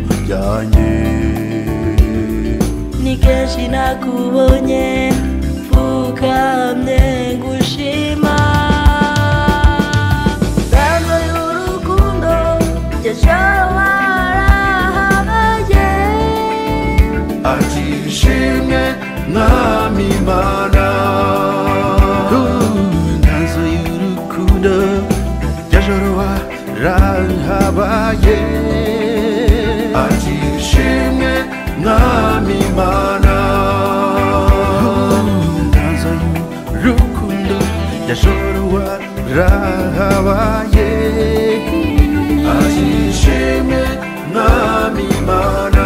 wanjye ni kenshi nakubonye mfukamye ngushima ntango y'urukundo yashawarahabaye ati ishimwe mwami imana intazo y'urukundo yajoro warahabaye ati ishimwe mwami imana intazo y'urukundo yajoro warahabaye ati ishimwe mwami imana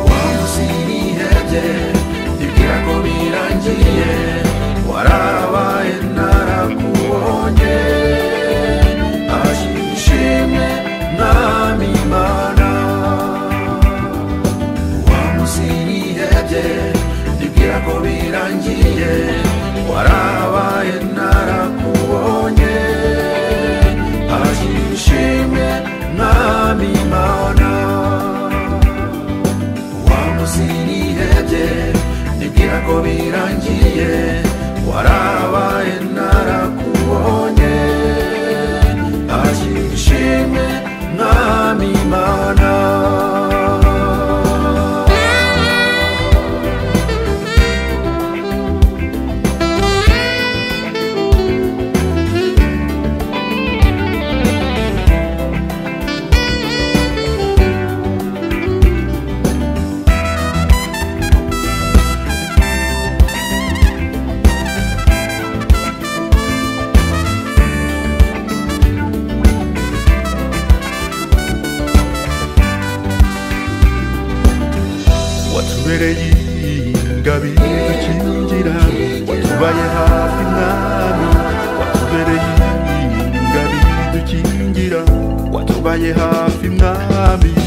wamusirihebye ibwira ko birangiye warabaye narakubonye ashimishimwe mwami imana wamusirihebye ibwira ko birangiye warabaye narakubonye ashimishimwe mwami imana wamusirihebye nibwira ko birangiye warabaye narakubonye ashimishimwe mwami imana watubereye ingabire dukingira watubaye hafi mwami watubereye ingabire dukingira watubaye hafi mwami